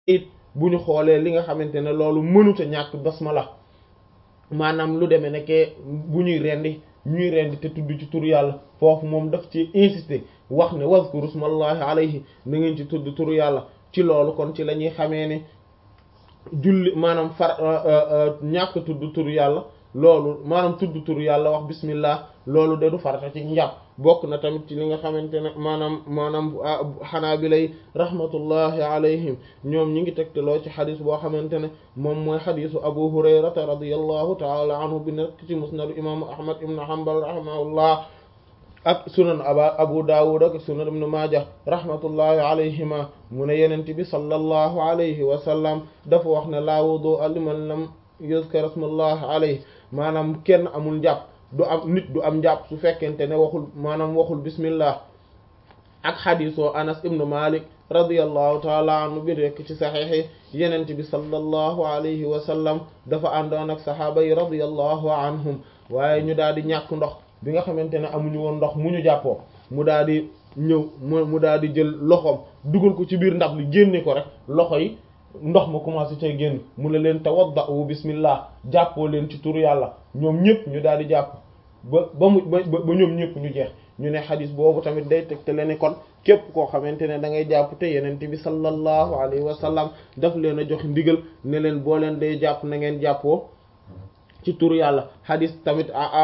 it bu ñu xoolee li nga xamante ne loolu mënuta ñàkk basmala maanaam lu demee nekkee bu ñuy rendi ñuy rendi te tudd ci turu yàlla foofu moom daf ci insister wax ne wazkuru smallahi alayhi na ngeen ci tudd turu yàlla ci loolu kon ci la ñuy xamee ne julli maanaam far ñàkk tudd turu yàlla loolu maanaam tudd turu yàlla wax bismillah loolu de du farata ci njàpp bokk na tamit ci li nga xamante ne maanaam maanaam xanaa bi lay rahmatullahi alayhim ñoom ñi ngi tegtaloo ci xadis boo xamante ne moom mooy xadisu abu hurayrata radiyallahu taala anhu bi nekk ci musnadu imaamu ahmad ibn hanbal rahimahullah ak sunan aba abu dawud ak sunan ibn majah rahmatullahi alayhima mu ne yenente bi sallallahu alayhi wa sallam dafa wax ne laa wudu liman lam yuzkar ismallah alayhi maanaam kenn amul njàpp du am nit du am njàpp su fekkente ne waxul maanaam waxul bismillah ak xadiisoo anas ibnu malik radiyallahu taala anhu bi rekk ci saxiix yi yenente bi sallallahu alayhi wa sallam dafa àndoon ak saxaaba yi radiyallahu anhum waaye ñu daal di ñàkk ndox bi nga xamante ne amuñu woon ndox mu ñu jàppoo mu daal di ñëw mu mu daal di jël loxoom dugal ko ci biir ndab li génne ko rek loxo yi ndox ma commencé cay génn mu ne leen tawadda'u bismillah jàppoo leen ci turu yàlla ñoom ñëpp ñu daal di jàpp ba ba mu ba ba ñoom ñëpp ñu jeex ñu ne xadis boobu tamit day tegtale ne kon képp koo xamante ne da ngay jàpp te yenente bi sallallahu alayhi wa sallam daf leen a jox ndigal ne leen boo leen day jàpp na ngeen jàppoo ci turu yàlla xadis tamit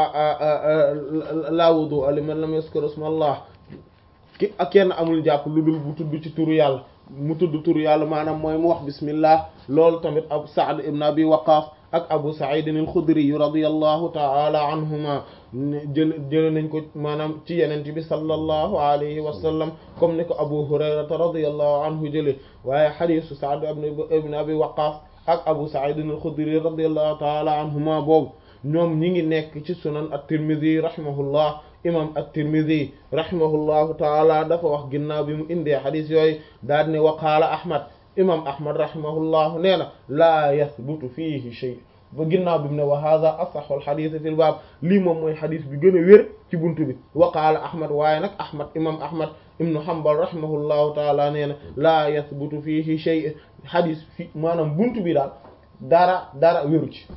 la wudu liman lam yaskur ismallah ki ak kenn amul jàpp lu dul bu tudd ci turu yàlla mu tudd turu yàlla maanaam mooy mu wax bismillah loolu tamit abu saad ibn abi waqaas ak abu sa'id al-khudri radiyallahu ta'ala anhuma jël jële nañ ko maanaam ci yenente bi sallallahu alayhi wa sallam comme ni ko abu hurayrata radiyallahu anhu jële waaye xadisu saad ibn abi waqaas ak abu sa'id al-khudri radiyallahu ta'ala anhuma boobu ñoom ñi ngi nekk ci sunan at-tirmidhi rahimahullah imam at-tirmidhi rahimahullahu taala dafa wax ginnaaw bi mu indee xadis yooyu daal ne wa qaala ahmad imam ahmad rahimahullahu nee na laa yathbutu fiihi shay ba ginnaaw bi mu ne wa hadha asahhu al-hadith fil baab lii moom mooy xadis bi gën a wér ci buntu bi wa qaala ahmad waaye nag ahmad imam ahmad ibnu hanbal rahimahullahu taala nee na laa yathbutu fiihi shay xadis fi maanaam buntu bi daal dara dara wéru ci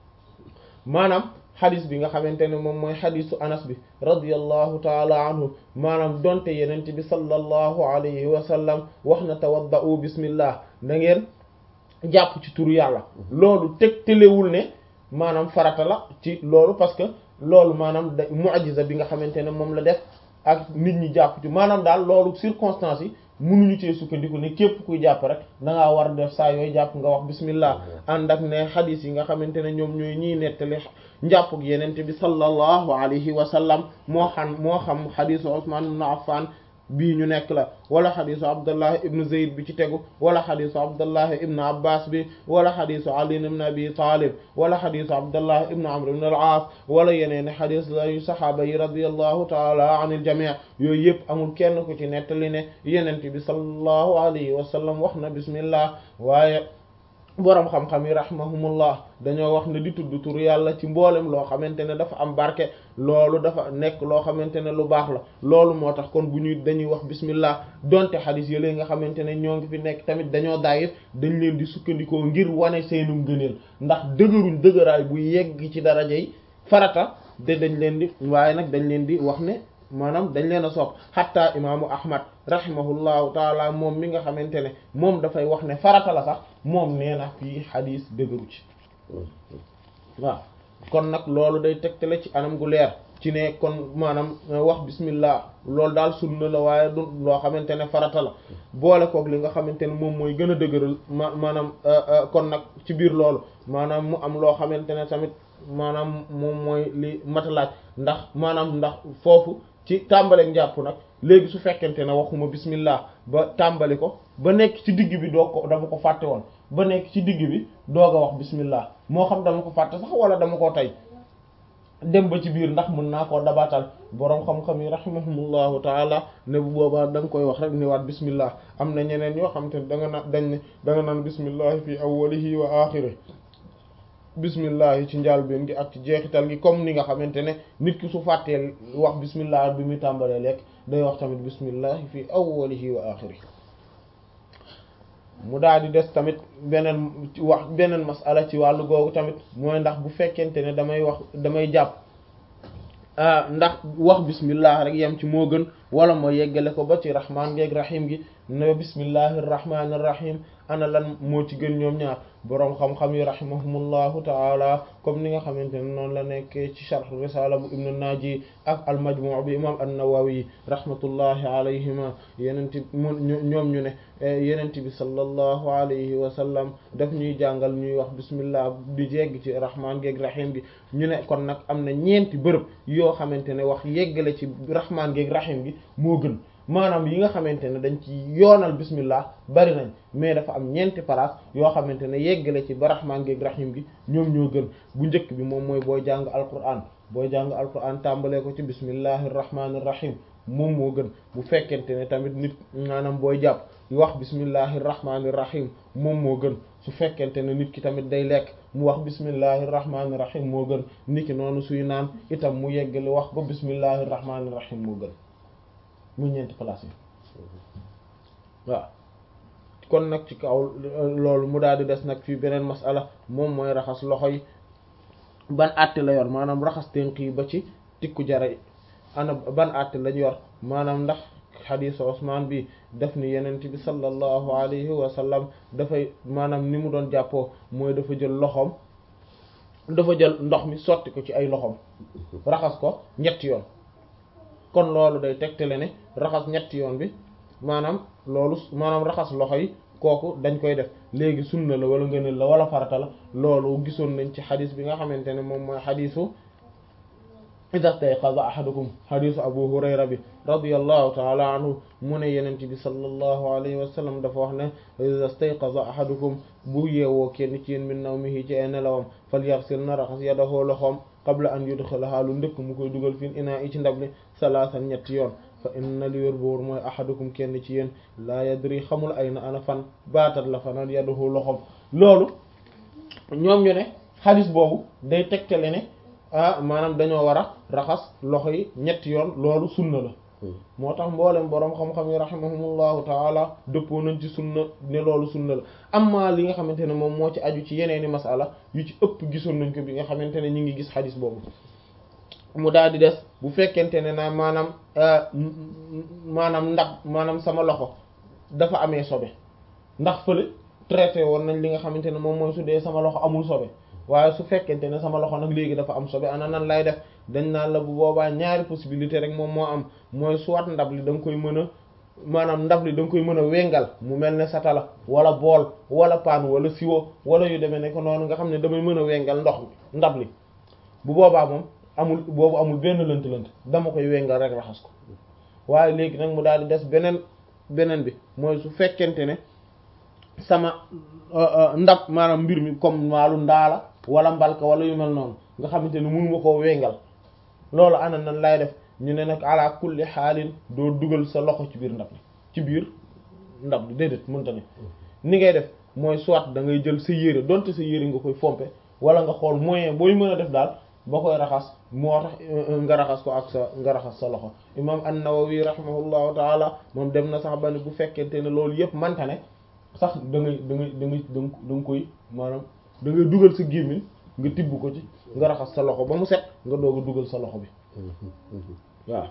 maanaam xadis bi nga xamante ne moom mooy xadisu anas bi radiyallahu taala anhu maanaam donte yenente bi sallallahu alayhi wa sallam wax na tawadda'u bismillah na ngeen jàpp ci turu yàlla loolu teg telewul ne maanaam farata la ci loolu parce que loolu maanaam da mu'jiza bi nga xamante ne moom la def ak nit ñi jàpp ci maanaam daal loolu circonstances yi mënuñu cee sukkandiku ne képp kuy jàpp rek da ngaa war a def saa yooyu jàpp nga wax bismillah ànd ak ne xadis yi nga xamante ne ñoom ñooy ñiy nettali njàppug yenente bi sallallahu alayhi wa sallam moo xam moo xam xadisu Usman ibn Affan bii ñu nekk la wala xadisu Abdullah ibn Zayd bi ci tegu wala xadisu Abdullah ibn Abbas bi wala xadisu Ali ibn Abi Talib wala xadisu Abdullah ibn Amr ibn al-As wala yeneen xadis la yu saxaaba yi radiyallahu taala anil jamii yooyu yëpp amul kenn ku ci nettali ne yenente bi sallallahu alayhi wa sallam wax na bismillah waaye boroom xam-xam yi rahimahumullah dañoo wax ne di tudd tur yàlla ci mboolem loo xamante ne dafa am barke loolu dafa nekk loo xamante ne lu baax la loolu moo tax kon bu ñuy dañuy wax bismillah donte xadis yële nga xamante ne ñoo ngi fi nekk tamit dañoo daayif dañ leen di sukkandikoo ngir wane seenu ngëneel ndax dëgëruñ dëgëraay bu yegg ci daraja yi farata de dañ leen di waaye nag dañ leen di wax ne maanaam dañ leen a sopp xatta imaamu ahmad rahimahullahu taala moom mi nga xamante ne moom dafay wax ne farata la sax moom nee na fii xadis dëgëru ci waaw kon nag loolu day tegtale ci anam gu leer ci ne kon maanaam wax bismillah loolu daal sunna la waaye du loo xamante ne farata la boole koog li nga xamante ne moom mooy gën a dëgëral ma maanaam kon nag ci biir loolu maanaam mu am loo xamante ne tamit maanaam moom mooy li matalaaj ndax maanaam ndax foofu ci tàmbaleeg njàpp nag léegi su fekkente ne waxuma bismillah ba tàmbali ko ba nekk ci digg bi doo ko dama ko fàtte woon ba nekk ci digg bi doog a wax bismillah moo xam dama ko fàtte sax wala dama koo tey dem ba ci biir ndax mën naa koo dabaatal boroom xam-xam yi rahimahumullahu taala ne bu boobaa da nga koy wax rek ni waat bismillah am na ñeneen yoo xam te ne da nga naan dañ ne da nga naan bismillahi fi awwalihi wa axiri bismillah ci njàlbéen gi ak ci jeexital gi comme ni nga xamante ne nit ki su fàttee wax bismillah bi muy tàmbalee lekk day wax tamit bismillah fi awwalihi wa axiri mu daal di des tamit beneen wax beneen masala ci wàllu googu tamit mooy ndax bu fekkente ne damay wax damay jàpp ndax wax bismillah rek yem ci moo gën wala moo yeggale ko ba ci rahmaan geeg rahim gi ne bismillahir rahmanir rahim ana lan moo ci gën ñoom ñaar boroom xam-xam yi rahimahumullahu taala comme ni nga xamante ne noonu la nekkee ci sharh risala bu ibnu naji ak al majmu' bi imam an-nawawi rahmatullahi alayhima yenenti mu ñoom ñu ne yenent bi sallallahu alayhi wa sallam daf ñuy jàngal ñuy wax bismillah di jegg ci rahman geeg rahim gi ñu ne kon nag am na ñeenti bërëb yoo xamante ne wax yeggale ci rahman geeg rahim gi moo gën maanaam yi nga xamante ne dañ ci yoonal bismillah bari nañ mais dafa am ñeenti place yoo xamante ne yeggale ci ba rahmaan geeg rahim gi ñoom ñoo gën bu njëkk bi moom mooy booy jàng alquran booy jàng alquran tàmbalee ko ci bismillahir rahmanir rahim moom moo gën bu fekkente ne tamit nit maanaam booy jàpp wax bismillahir rahmanir rahim moom moo gën su fekkente ne nit ki tamit day lekk mu wax bismillahir rahmanir rahim moo gën nit ki noonu suy naan itam mu yeggale wax ba bismillahir rahmanir rahim moo gën mu ñeenti place yi waaw kon nag ci kaw loolu mu daal di des nag fii beneen masala moom mooy raxas loxo yi ban àtte la yor maanaam raxas tënk yi ba ci tikku jara yi ana ban àtte lañ yor maanaam ndax xadiisu Usmaan bi def ni yenent bi sallallahu alayhi wa sallam dafay maanaam ni mu doon jàppoo mooy dafa jël loxoom dafa jël ndox mi sotti ko ci ay loxoom raxas ko ñetti yoon kon loolu day tegtale ne raxas ñetti yoon bi maanaam loolu maanaam raxas loxo yi kooku dañ koy def léegi sunna la wala ngëneel la wala farata la loolu gisoon nañ ci xadis bi nga xamante ne moom mooy xadisu ida stayqaza ahadukum xadisu abu hurayra bi radiyallahu taala anhu mu ne yenent bi sallallahu alayhi wa sallam dafa wax ne ida stayqaza ahadukum bu yeewoo kenn ci yéen min nawmihi ci ay nelawam falyaghsil na raxas yadahu loxoom qabla an yudxilaha lu ndëkk mu koy dugal fi inaa i ci ndab li salaasan ñetti yoon fa inna li wér boor mooy ahadukum kenn ci yéen laa yadri xamul ay na ana fan baatat la fanaan yadahu loxoom loolu ñoom ñu ne xadis boobu day tegtale ne ah maanaam dañoo war a raxas loxo yi ñetti yoon loolu sunna la moo tax mboolem boroom xam-xam yi rahimahumullahu taala dëppoo nañ ci sunna ne loolu sunna la amma li nga xamante ne moom moo ci aju ci yeneeni masala yu ci ëpp gisoon nañ ko bi nga xamante ne ñu ngi gis xadis boobu mu daal di des bu fekkente ne naa maanaam maanaam ndax maanaam sama loxo dafa amee sobe ndax fële traité woon nañ li nga xamante ne moom mooy su dee sama loxo amul sobe waaye su fekkente ne sama loxo nag léegi dafa am sobe ana nan lay def dañ naan la bu boobaa ñaari possibilité rek moom moo am mooy soit ndab li da nga koy mën a maanaam ndab li da nga koy mën a wengal mu mel ne satala wala bool wala paan wala siwo wala yu demee ne ko noonu nga xam ne damay mën a wengal ndox mi ndab li bu boobaa moom amul boobu amul benn lënt-lënt dama koy wengal rek raxas ko waaye léegi nag mu daal di des beneen beneen bi mooy su fekkente ne sama ndab maanaam mbir mi comme waalu ndaala wala mbalka wala yu mel noonu nga xamante ne mënu ma koo wengal loolu ana nan lay def ñu ne nag ala kulli xaalin doo dugal sa loxo ci biir ndab li ci biir ndab li déedéet mënta ne ni ngay def mooy soit da ngay jël sa yére donte sa yére nga koy fompe wala nga xool moyen booy mën a def daal ba koy raxas moo tax nga raxas ko ak sa nga raxas sa loxo imam an-Nawawi rahimahullahu taala moom dem na sax ba ne bu fekkente ne loolu yëpp manta ne sax da ngay da ngay da ngay da nga koy maanaam da ngay dugal sa gémmiñ nga tibb ko ci nga raxas sa loxo ba mu set nga doog a dugal sa loxo bi waaw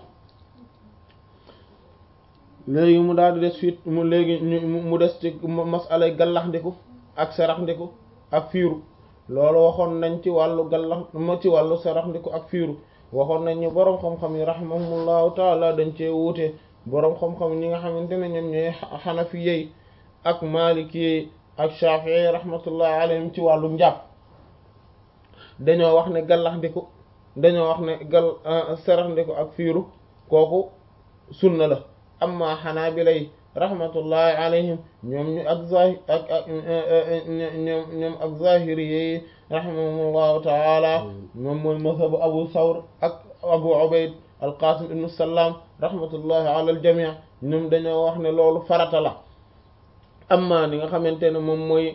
léegi mu daal di des fiit mu léegi mu des ci masalay gallax ndiku ak sarax ndiku ak fiiru loolu waxoon nañ ci wàllu gallax ma ci wàllu sarax ndiku ak fiiru waxoon nañ ñu boroom xam-xam yi rahimahumullahu taala dañ cee wuute boroom xam-xam ñi nga xamante ne ñoom ñooy xanafi yey ak maliki yey ak shafi'i rahmatullahi alayhim ci wàllu njàpp dañoo wax ne gallax ndiku dañoo wax ne gal sarax ndiku ak fiiru kooku sunna la amma xanaabila yi rahmatullahi alayhim ñoom ñu ak zahir ak ak ñoom ñoom ak zahiri yi rahimahumullahu taala moom mooy mazhabu abu thawr ak abu ubayd alqasim ibnu salaam rahmatullahi ala aljamii ñoom dañoo wax ne loolu farata la amma ni nga xamante ne moom mooy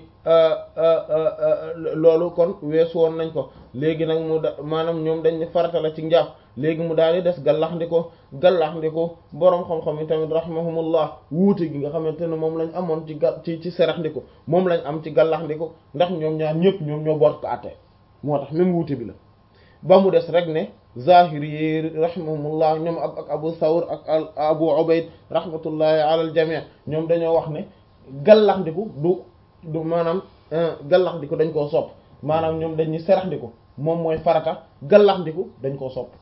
loolu kon weesu woon nañ ko léegi nag mu da maanaam ñoom dañ ne farata la ci njàpp léegi mu daal di des gallaxndiko gallaxndiko boroom xam-xam yi tamit rahimahumullah wuute gi nga xamante ne moom lañ amoon ci ga ci ci seraxndiko moom lañ am ci gallaxndiko ndax ñoom ñaar ñëpp ñoom ñoo boot ko àtte moo tax même wuute bi la ba mu des rek ne zahiri yi rahimahumullah ñoom ak ak abu thawr ak abu ubayd rahmatullahi ala al jami' ñoom dañoo wax ne gallaxndiku du du maanaam gallaxndiku dañ koo sopp maanaam ñoom dañuy seraxndiku moom mooy farata gallaxndiku dañ koo sopp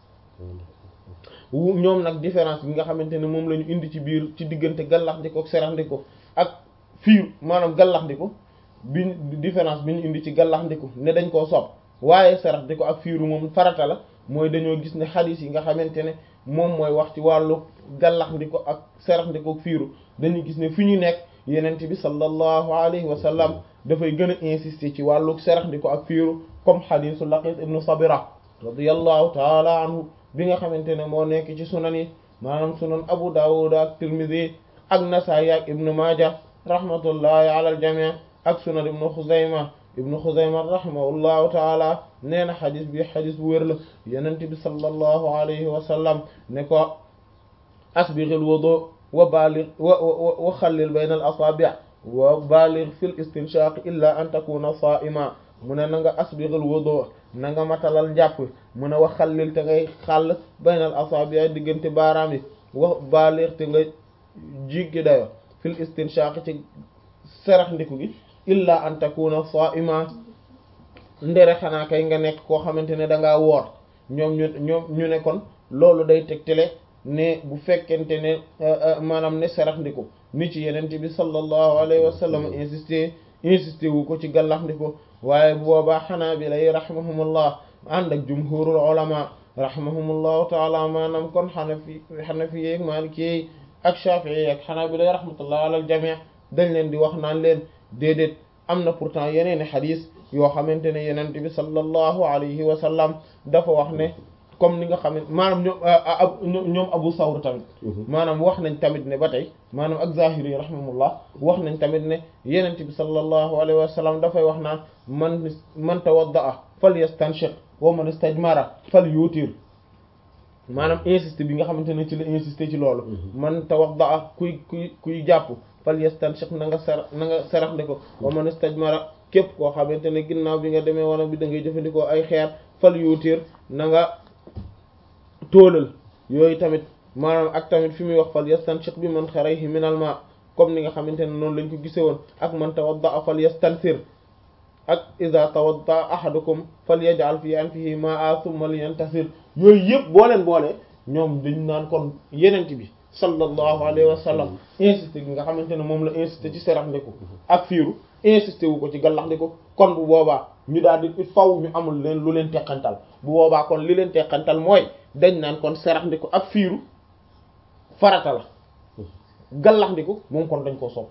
ñoom nag différence bi nga xamante ne moom la ñu indi ci biir ci diggante gallaxndiku ak seraxndiku ak fiir maanaam gallaxndiku bi différence bi ñu indi ci gallaxndiku ne dañ koo sopp waaye seraxndiku ak fiiru moom farata la mooy dañoo gis ne xadiis yi nga xamante ne moom mooy wax ci wàllu gallaxndiku ak seraxndiku ak fiiru dañuy gis ne fi ñu nekk yenent bi sallallahu alayhi wa sallam dafay gën a insister ci wàllu seraxndiku ak fiiru comme xadiisu laqit ibnu sabira radiyallahu taala anhu bi nga xamante ne moo nekk ci sunan yi maanaam sunan abu dawud ak tirmidhi ak nasaayi ak ibnu maaja rahmatullahi ala al jami' ak sunan ibnu xuzayma ibnu xuzayma rahimahullahu taala nee na xadis bi xadis bu wér la yenent bi sallallahu alayhi wa sallam ne ko asbighil wudu wa baligh wa wa xallil bayna al asabi' wa baligh fil istinshaq illa an takuna sa'ima mu ne na nga asbighil wudu na nga matalal njàpp mu ne wa xallil te ngay xàll bayna al asabi' diggante baaraam yi wa baligh te nga jiggi dayo fil istinshaq ci serax ndiku gi illa an takuna sa'ima ndere xanaa kay nga nekk koo xamante ne da ngaa woor ñoom ñu ñoom ñu ne kon loolu day tegtale ne bu fekkente ne maanaam ne sarax ndiku ni ci yenente bi sallallahu alayhi wa sallam insisté insisté wu ko ci gallax ndiku waaye bu boobaa xanaa bi lay rahimahumullah ànd ak jumhurul ulama rahimahumullahu taala maanaam kon xanafi xanafi yeeg maliki yeeg ak shafi'i yeeg xanaa bi lay rahmatullah alal jami' dañ leen di wax naan leen déedéet am na pourtant yeneeni xadis yoo xamante ne yenente bi sallallahu alayhi wa sallam dafa wax ne comme ni nga xam ne maanaam ñoom ñoom abu sawr tamit maanaam wax nañ tamit ne ba tey maanaam ak zahiri rahimahullah wax nañ tamit ne yenente bi sallallahu alayhi wa sallam dafay wax naan man man tawadda'a falyastanshiq wa man istajmara falyutir maanaam insisté bi nga xamante ne ci la insisté ci loolu man tawadda'a kuy kuy kuy jàpp falyastanshiq na nga ser na nga serax de ko wa man istajmara képp koo xamante ne ginnaaw bi nga demee wala bi da ngay jëfandikoo ay xeer fal yuutir na nga tóolal yooyu tamit maanaam ak tamit fi muy wax fal yastanshiq bi man xarayhi minal ma comme ni nga xamante ne noonu lañ ko gise woon ak man tawadda fal yastansir ak iza tawadda ahadukum fal yaj'al fi anfihi ma'a thumma liyantasir yooyu yëpp boo leen boole ñoom dañ naan kon yenent bi sallallahu alayhi wa sallam insisté gi nga xamante ne moom la insisté ci serax ndiku ak fiiru insisté wu ko ci gallax ndiku kon bu boobaa ñu daal di il faw ñu amul leen lu leen teqantal bu boobaa kon li leen teqantal mooy dañ naan kon serax ndiku ak fiiru farata la gallax ndiku moom kon dañ koo sopp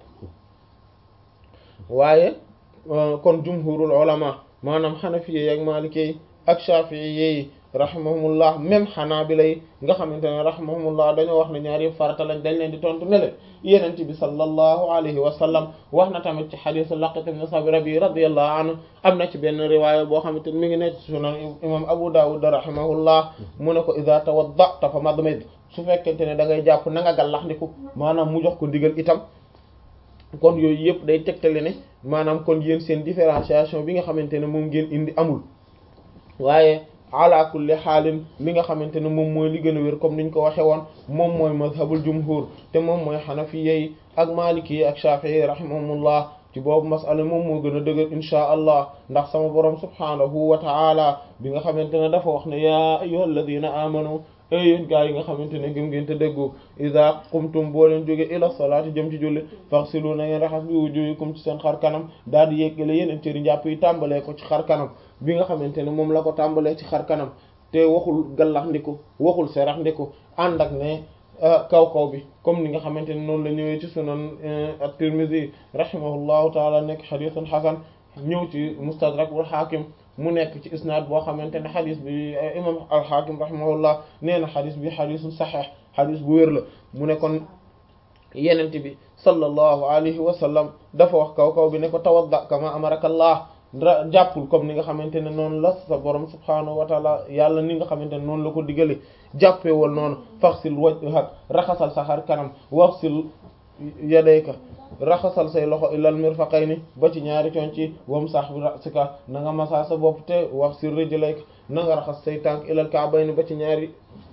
waaye kon jumhurul ulama maanaam xanafiye ak maalikee ak shafi'iyye rahimahumullah même xanaabila yi nga xamante ne rahimahumullah dañoo wax ne ñaar yëpp farata lañ dañ leen di tontu ne leen yenent bi sallallahu alayhi wa sallam wax na tamit ci xadisu laqit ibn sabira bi radiyallahu anhu am na ci benn riwaaya boo xamante ne mi ngi nekk ci sunan imam abu dawud rahimahullah mu ne ko idha tawadda'ta fa madmid su fekkente ne da ngay jàpp na nga gallaxndiku maanaam mu jox ko ndigal itam kon yooyu yëpp day tegtale ne maanaam kon yéen seen différenciation bi nga xamante ne moom ngeen indi amul waaye ala kulli xaalin li nga xamante ne moom mooy li gën a wér comme niñ ko waxe woon moom mooy mazhabul jumhur te moom mooy xanafiye yi ak maliki yi ak shafii rahimahumullah ci boobu masala moom moo gën a dëgër inchaa allah ndax sama borom subhaanahu wa ta'ala bi nga xamante ne dafa wax ne yaa ayyuhal ladina amanu ey yéen gaa yi nga xamante ne gëm ngeen te dëggu iza qumtum boo leen jóge ila salaati jëm ci julli faghsilu na ngeen raxas bi wujuhikum ci seen xar kanam daal di yeggale yeneen cëri njàpp yi tàmbalee ko ci xar kanam bi nga xamante ne moom la ko tàmbalee ci xar kanam te waxul gallax ndiku waxul serax ndiku ànd ak ne kaw kaw bi comme ni nga xamante ne noonu la ñëwee ci sunan at-Tirmidhi rahimahullahu taala nekk xadiisun xasan ñëw ci mustadrak wal xaakim mu nekk ci isnaad boo xamante ne xadis bi imam al-Hakim rahimahullah nee na xadis bi xadisun saxeex xadis bu wér la mu ne kon yenent bi sallallahu alayhi wa sallam dafa wax kaw kaw bi ne ko tawadda kama amaraka Allah jàppul comme ni nga xamante ne noonu la sa borom subhaanahu wa taala yàlla ni nga xamante ne noonu la ko digale jàppee woon noonu faxsil wajhak raxasal sa xar kanam waxsil yadayka raxasal say loxo ilal mirfaqayni ba ci ñaari coon ci wam sax bi rasika na nga masaa sa bopp te wax si rijlayka na nga raxas say tànk ilal ka'bayni ba ci ñaari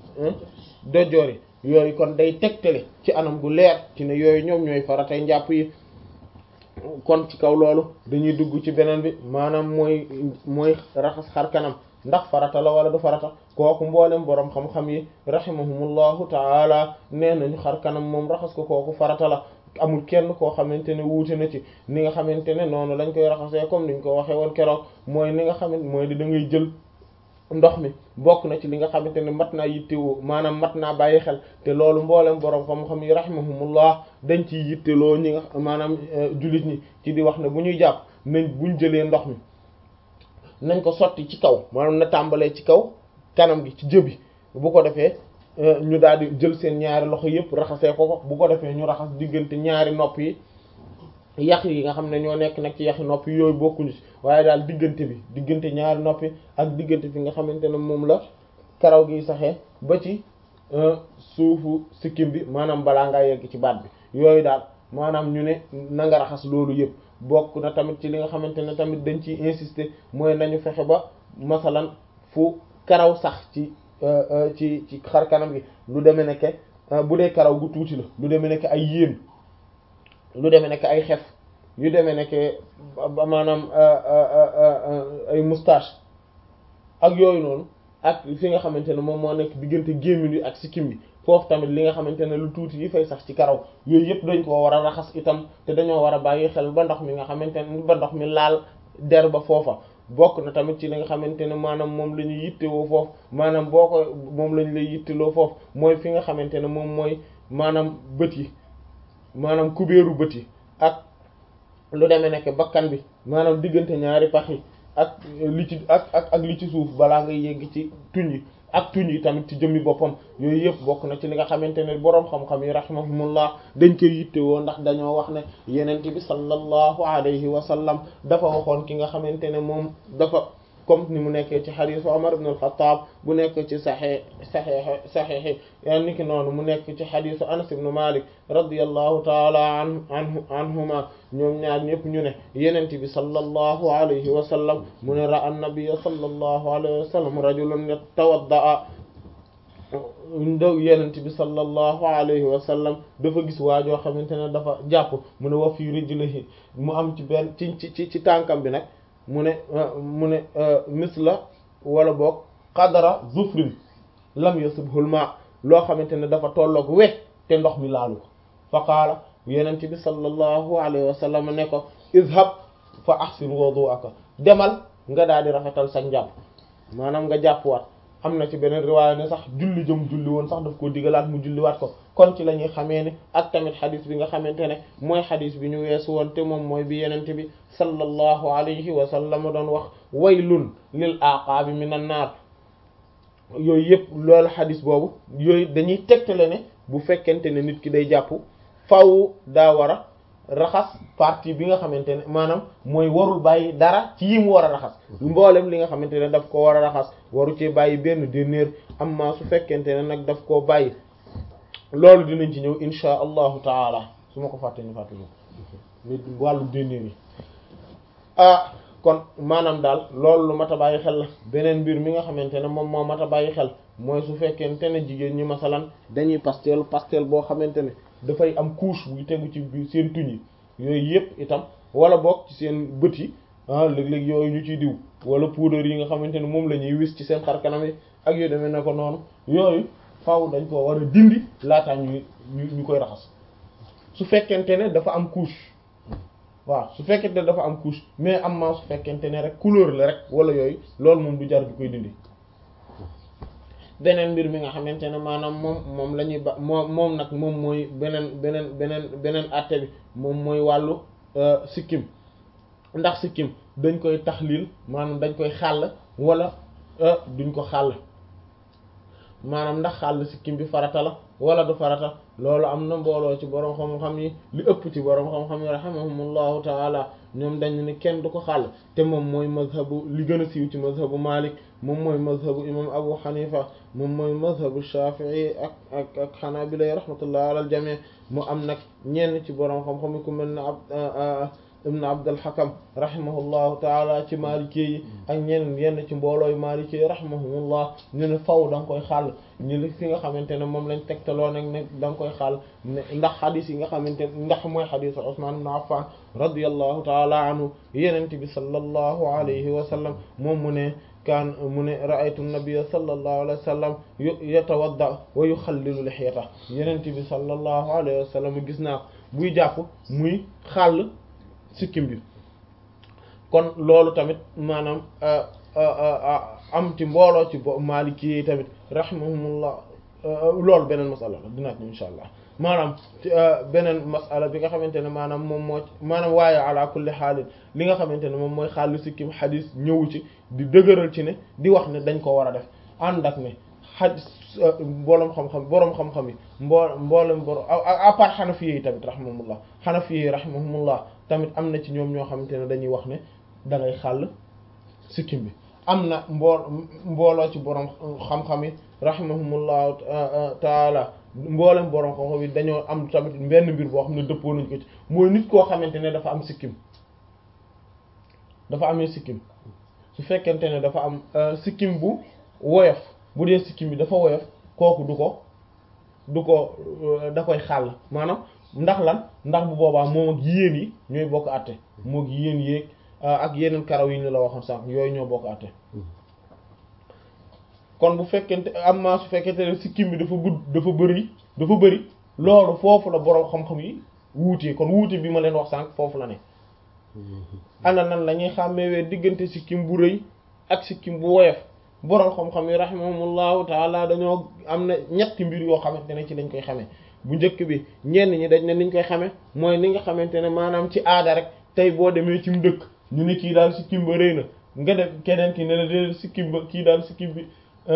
dojoori yooyu kon day tegtale ci anam gu leer ci ne yooyu ñoom ñooy faratay njàpp yi kon ci kaw loolu dañuy dugg ci beneen bi maanaam mooy mooy raxas xar kanam ndax farata la wala du farata kooku mboolem boroom xam-xam yi rahimahumullahu taala nee nañu xar kanam moom raxas ko kooku farata la amul kenn koo xamante ne wuute na ci ni nga xamante ne noonu lañ koy raxasee comme niñ ko waxee woon keroog mooy ni nga xamante mooy di da ngay jël ndox mi bokk na ci li nga xamante ne mat naa yittewoo maanaam mat naa bàyyi xel te loolu mboolem boroom xam-xam yi rahimahumullah dañ ciy yitteloo ñi nga maanaam jullit ñi ci di wax ne bu ñuy jàpp nañ buñ jëlee ndox mi nañ ko sotti ci kaw maanaam na tàmbalee ci kaw kanam gi ci jëbi bu ko defee ñu daal di jël seen ñaari loxo yëpp raxasee ko ko bu ko defee ñu raxas diggante ñaari nopp yi yax yi nga xam ne ñoo nekk nag ci yaxi nopp yi yooyu bokkuñu ci waaye daal diggante bi diggante ñaari noppi ak diggante fi nga xamante ne moom la karaw gi saxee ba ci suufu sikkim bi maanaam balaa ngaa yegg ci baat bi yooyu daal maanaam ñu ne na nga raxas loolu yëpp bokk na tamit ci li nga xamante ne tamit dañ ciy insister mooy nañu fexe ba masalan fu karaw sax ci ci ci xar kanam gi lu demee nekke bu dee karaw gu tuuti la lu demee nekke ay yéen lu demee nekk ay xef yu demee nekk maanaam ay moustache ak yooyu noonu ak fi nga xamante ne moom moo nekk diggante gémmiñ yi ak sikkim bi foofu tamit li nga xamante ne lu tuuti yi fay sax ci karaw yooyu yëpp dañ koo war a raxas itam te dañoo war a bàyyi xel ba ndox mi nga xamante ne ba ndox mi laal der ba foofa bokk na tamit ci li nga xamante ne maanaam moom la ñuy yittewoo foofu maanaam boo ko moom lañ lay yitteloo foofu mooy fi nga xamante ne moom mooy maanaam bët yi maanaam kubéeru bët yi ak lu demee nekk bakkan bi maanaam diggante ñaari pax yi ak li ci ak ak ak li ci suuf balaa ngay yegg ci tuñ yi ak tuñ yi tamit ci jëmmi boppam yooyu yëpp bokk na ci li nga xamante ne boroom xam-xam yi rahimahumullah dañ koy yittewoo ndax dañoo wax ne yenent bi sallallahu alayhi wa sallam dafa waxoon ki nga xamante ne moom dafa comme ni mu nekkee ci xadiisu Umar ibn al-Khattab bu nekk ci saxee saxee saxeexi yan niki noonu mu nekk ci xadiisu Anas ibn Malik radiyallahu taala an anhu anhuma ñoom ñaar ñëpp ñu ne yenent bi sallallahu alayhi wa sallam mu ne ra'a an-nabiyya sallallahu alayhi wa sallam rajulan yatawadda'a ndaw yenent bi sallallahu alayhi wa sallam dafa gis waajoo xamante ne dafa jàpp mu ne wa fi rijlihi mu am ci benn ci ci ci tànkam bi nag mu ne mu ne misla wala boog qadara zufrin lam yasibhul ma loo xamante ne dafa tolloog we te ndox mi laalu ko fa qaala yenent bi sallallahu alayhi wa sallam ne ko izhab fa ahsin wudu'aka demal nga daal di rafetal sa njàpp maanaam nga jàppwaat am na ci beneen riwaaya ne sax julli jëm julli woon sax daf koo digalaat mu julliwaat ko kon ci la ñuy xamee ne ak tamit xadis bi nga xamante ne mooy xadis bi ñu weesu woon te moom mooy bi yenente bi sallallahu alayhi wa sallam doon wax waylun lil aqaabi minan naar yooyu yëpp loolu xadis boobu yooyu dañuy tegtale ne bu fekkente ne nit ki day jàpp faw daa war a raxas partie bi nga xamante ne maanaam mooy warul bàyyi dara ci yi mu war a raxas mboolem li nga xamante ne daf ko war a raxas waru ci bàyyi benn dernier amma su fekkente ne nag daf koo bàyyi loolu dinañ ci ñëw insha allahu taala su ma ko fàtte ñu fàtte ñu wàllu dernier yi ah kon maanaam daal loolu lu mat a bàyyi xel la beneen mbir mi nga xamante ne moom moo mat a bàyyi xel mooy su fekkente ne jigéen ñi masalan dañuy pastel pastel boo xamante ne dafay am couche buy tegu ci biir seen tuñ yi yooyu yëpp itam wala bokk ci seen bët yi ah léeg-léeg yooyu ñu ciy diw wala poudre yi nga xamante ne moom la ñuy wis ci seen xar kanam yi ak yu demee ne ko noonu yooyu faaw dañ ko war a dindi laataa ñuy ñu koy raxas su fekkente ne dafa am couche waaw su fekkente ne dafa am couche mais am maa su fekkente ne rek couleur la rek wala yooyu loolu moom du jar di koy dindi beneen mbir mi nga xamante ne maanaam moom moom la ñuy ba moom moom nag moom mooy beneen beneen beneen beneen àtte bi moom mooy wàllu sikkim ndax sikkim dañ koy taxliil maanaam dañ koy xàll wala duñ ko xàll maanaam ndax xàll sikkim bi farata la wala du farata loolu am na mbooloo ci borom xam-xam yi li ëpp ci borom xam-xam yi rahimahumullahu taala ñoom dañ ne kenn du ko xàll te moom mooy mazhabu li gën a siiw ci mazhabu Malik moom mooy mazhabu imam Abu Hanifa moom mooy mazhabu Shafi'i ak ak ak Hanabila rahmatullah ala al jami' mu am nag ñenn ci borom xam-xam yi ku mel ne ab ibn Abdul Hakam rahimahullahu taala ci Maliki yi ak ñeneen yenn ci mboolooy Maliki yi rahimahumullah ñu ne faw da nga koy xàll ñu li fi nga xamante ne moom lañ tegtaloo nag ne da nga koy xàll ndax xadis yi nga xamante ne ndax mooy xadisu Usman ibn Affan radiyallahu taala anhu yenente bi sallallahu alayhi wa sallam moom mu ne kaan mu ne ra'aytu nabiyya sallallahu alayhi wa sallam yatawadda wa yuxallilu lihiyata yenente bi sallallahu alayhi wa sallam gis naa buy jàpp muy xàll sikkim bi kon loolu tamit maanaam am ci mbooloo ci bo Maliki yi tamit rahimahumullah loolu beneen masala la dinaa insha allah maanaam beneen masala bi nga xamante ne maanaam moom moo maanaam waaye ala kulli xaalin li nga xamante ne moom mooy xaalu sikkim xadis ñëwu ci di dëgëral ci ne di wax ne dañ ko war a def ànd ak ne xadis mboolem xam-xam boroom xam-xam yi mboo mboolem borom à part xanafiye yi tamit rahimahumullah xanafiye yi rahimahumullah tamit am na ci ñoom ñoo xamante ne dañuy wax ne da ngay xàll sikkim bi am na mbool mbooloo ci borom xam-xam yi rahimahumullahu taala mboolem borom xam-xam yi dañoo am tamit benn mbir boo xam ne dëppoo nañ ko ci mooy nit koo xamante ne dafa am sikkim dafa amee sikkim su fekkente ne dafa am sikkim bu woyof bu dee sikkim bi dafa woyof kooku du ko du ko da koy xàll maanaam ndax lan ndax bu boobaa moom ak yéen yi ñooy bokk àtte moo ak yéen yéeg ak yeneen karaw yi ñu la waxoon sànq yooyu ñoo bokk àtte kon bu fekkente am maa su fekkente ne sikkim bi dafa gudd dafa bëri dafa bëri loolu foofu la boroom xam-xam yi wuutee kon wuute bi ma leen wax sànq foofu la ne ana nan la ñuy xàmmewee diggante sikkim bu rëy ak sikkim bu woyof boroom xam-xam yi rahimahumullahu taala dañoo am na ñetti mbir yoo xamante ne ci lañ koy xamee bu njëkk bi ñenn ñi dañ ne niñ koy xamee mooy ni nga xamante ne maanaam ci aada rek tey boo demee ci mu dëkk ñu ne kii daal sikkim ba rëy na nga def keneen ki ne la déedéet sikkim ba kii daal sikkim bi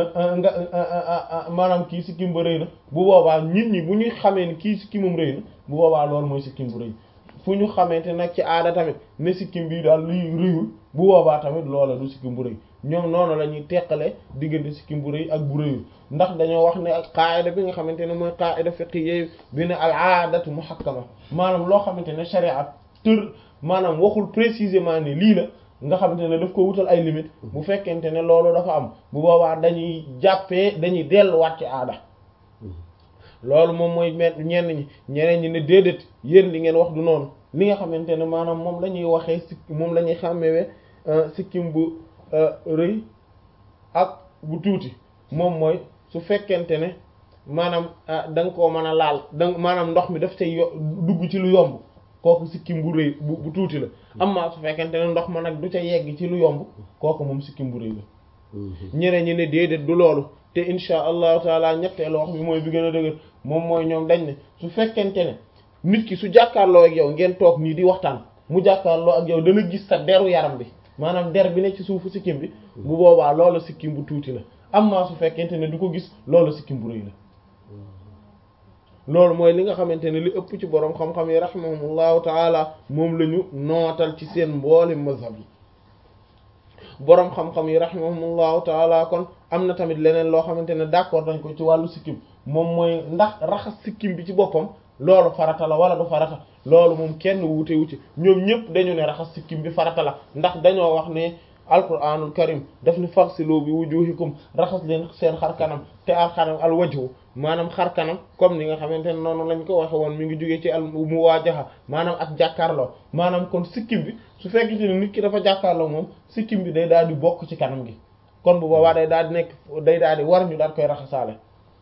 nga maanaam kii sikkim ba rëy na bu boobaa nit ñi bu ñuy xamee ni kii sikkimam rëy na bu boobaa loolu mooy sikkim bu rëy fu ñu xamante nag ci aada tamit ne sikkim bi daal luy rëyul bu boobaa tamit loola du sikkim bu rëy ñoom noonu la ñuy teqale diggante sikkim bu rëy ak bu rëyul ndax dañoo wax ne ak qaida bi nga xamante ne mooy qaida fiqhiyya bi ne al aadatu muhakkama maanaam loo xamante ne sharia tër maanaam waxul précisément ne lii la nga xamante ne daf ko wutal ay limite bu fekkente ne loolu dafa am bu boobaa dañuy jàppee dañuy delluwaat ci aada loolu moom mooy me ñenn ñi ñeneen ñi ne déedéet yéen li ngeen wax du noonu li nga xamante ne maanaam moom la ñuy waxee sikk moom la ñuy xàmmewee sikkim bu rëy ak bu tuuti moom mooy su fekkente ne maanaam da nga koo mën a laal da maanaam ndox mi daf cay dugg ci lu yomb kooku sikkim bu rëy bu bu tuuti la amma su fekkente ne ndox ma nag du ca yegg ci lu yomb kooku moom sikkim bu rëy la ñeneen ñi ne déedéet du loolu te insha allahu taala ñetteelu wax bi mooy bi gën a dëgër moom mooy ñoom dañ ne su fekkente ne nit ki su jàkkaarloo ak yow ngeen toog nii di waxtaan mu jàkkaarloo ak yow dana gis sa deru yaram bi maanaam der bi ne ci suufu sikkim bi bu boobaa loolu sikkim bu tuuti la amma su fekkente ne du ko gis loolu sikkim bu rëy la loolu mooy li nga xamante ne li ëpp ci boroom xam-xam yi rahimahumullahu taala moom la ñu nootal ci seen mboole mazhab yi boroom xam-xam yi rahimahumullahu taala kon am na tamit leneen loo xamante ne d'accord dañ ko ci wàllu sikkim moom mooy ndax raxas sikkim bi ci boppam loolu farata la wala du farata loolu moom kenn wuute wu ci ñoom ñëpp dañu ne raxas sikkim bi farata la ndax dañoo wax ne alquranul karim daf ni faghsilu bi wujuhikum raxas leen seen xar kanam te al xanam al wajhu maanaam xar kanam comme ni nga xamante ne noonu lañ ko waxe woon mi ngi jógee ci al muwaajaha maanaam ak jàkkaarloo maanaam kon sikkim bi su fekkente ne nit ki dafa jàkkaarloo moom sikkim bi day daal di bokk ci kanam gi kon bu boobaa day daal di nekk day daal di war ñu daal koy raxasaale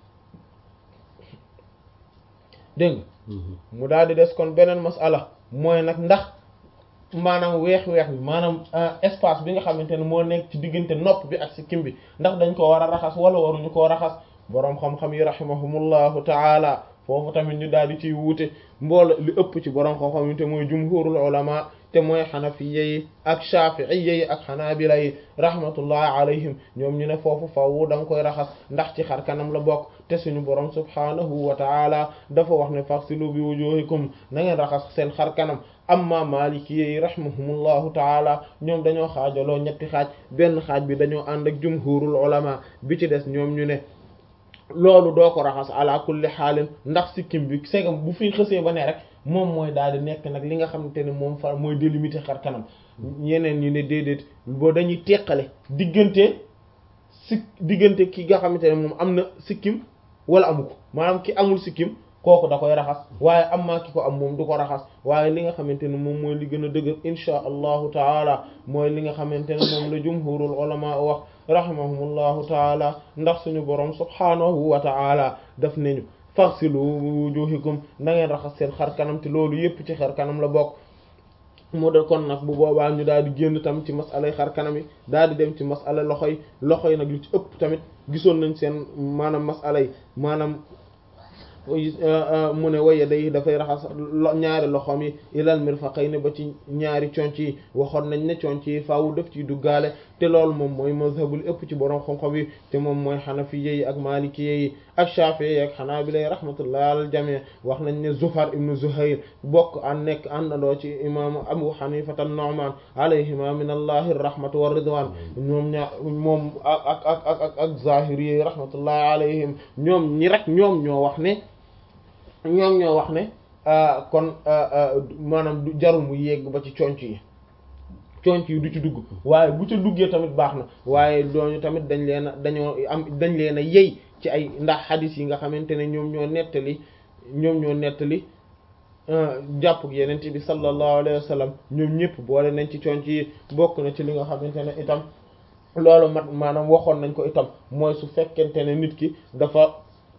dégg nga mu daal di des kon beneen masala mooy nag ndax maanaam weex-weex bi maanaam espace bi nga xamante ne moo nekk ci diggante nopp bi ak sikkim bi ndax dañ ko war a raxas wala waruñu koo raxas boroom xam-xam yi rahimahumullahu taala foofu tamit ñu daal di ciy wuute mboolo li ëpp ci boroom xam-xam yi te mooy jumhurul ulama te mooy xanafiya yi ak shafi'iyya yi ak xanaabila yi rahmatullahi alayhim ñoom ñu ne foofu faww da nga koy raxas ndax ci xar kanam la bokk te suñu borom subhanahu wa ta'ala dafa wax ne faghsilu bi wujuhikum na ngeen raxas seen xar kanam amma maliki yi rahimahumullahu taala ñoom dañoo xaajaloo ñetti xaaj benn xaaj bi dañoo ànd ak jumhurul ulama bi ci des ñoom ñu ne loolu doo ko raxas ala kulli xaalin ndax sikkim bi segam bu fi xësee ba ne rek moom mooy daal di nekk nag li nga xamante ne moom fa mooy délimiter xar kanam ñeneen ñi ne déedéet boo dañuy teqale diggante si diggante ki nga xamante ne moom am na sikkim wala amu ko maanaam ki amul sikkim kooku da koy raxas waaye am maa ki ko am moom du ko raxas waaye li nga xamante ne moom mooy li gën a dëgër inchaa allahu taala mooy li nga xamante ne moom la jumhurul ulama wax rahimahumullahu taala ndax suñu borom subhanahu wa taala daf nañu faghsilu wujuhikum na ngeen raxas seen xar kanam te loolu yépp ci xar kanam la bokk mu de kon nag bu boobaa ñu daal di génn tam ci masalay xar kanam yi daal di dem ci masala loxo yi loxo yi nag lu ci ëpp tamit gisoon nañ seen maanaam masala yi maanaam mu ne waye day dafay raxas ñaari loxoom yi ilal mirfaqayni ba ci ñaari conc yi waxoon nañ ne conc yi faawu def ci duggaale te loolu moom mooy mazhabul ëpp ci borom xam-xam yi te moom mooy xanafiye yi ak malikiye yi ak shafi'i yi ak xanaabila yi rahmatullahi alal jamii wax nañ ne Zufar ibnu Zuhayr bokk an nekk àndandoo ci imaamu Abu Hanifata Nu'man alayhima min allahi rahmatu wa ridwan ñoom ñaa moom ak ak ak ak ak zahiri yi rahmatullahi alayhim ñoom ñi rek ñoom ñoo wax ne ñoom ñoo wax ne kon maanaam du jarul mu yegg ba ci conc yi conc yi du ci dugg waaye bu ca duggee tamit baax na waaye dooñu tamit dañ leen a dañoo am dañ leen a yey ci ay ndax xadis yi nga xamante ne ñoom ñoo nettali ñoom ñoo nettali jàpp yenent bi sallallahu alayhi wa sallam ñoom ñëpp boole nañ ci conc yi bokk na ci li nga xamante ne itam loolu mat maanaam waxoon nañ ko itam mooy su fekkente ne nit ki dafa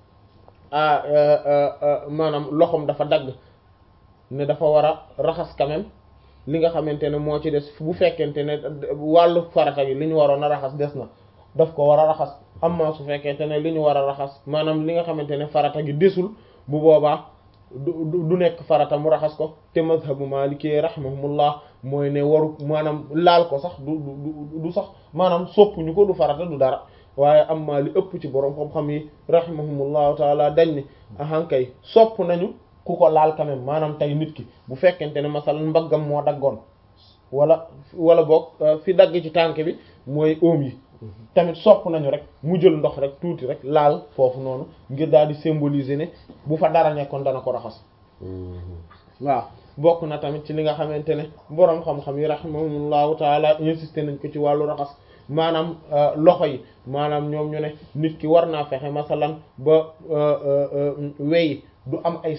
maanaam loxoom dafa dagg ne dafa war a raxas quand même li nga xamante ne moo ci des bu fekkente ne wàllu farata gi li ñu waroon a raxas des na daf ko war a raxas amma su fekkente ne li ñu war a raxas maanaam li nga xamante ne farata gi desul bu boobaa du du nekk farata mu raxas ko te mazhabu maliki rahimahumullah mooy ne waru maanaam laal ko sax du du du sax maanaam soppuñu ko du farata du dara waaye amma li ëpp ci borom xam-xam yi rahimahumullahu taala dañ ne ahankay sopp nañu ku ko laal quand même maanaam tey nit ki bu fekkente ne masalan mbaggam moo daggoon wala wala boog fi dagg ci tànk bi mooy oom yi tamit sopp nañu rek mu jël ndox rek tuuti rek laal foofu noonu ngir daal di symboliser ne bu fa dara nekkoon dana ko raxas waaw bokk na tamit ci li nga xamante ne boroom xam-xam yi rahimahumullahu taala insisté nañ ko ci wàllu raxas maanaam loxo yi maanaam ñoom ñu ne nit ki war naa fexe masalan ba wey du am ay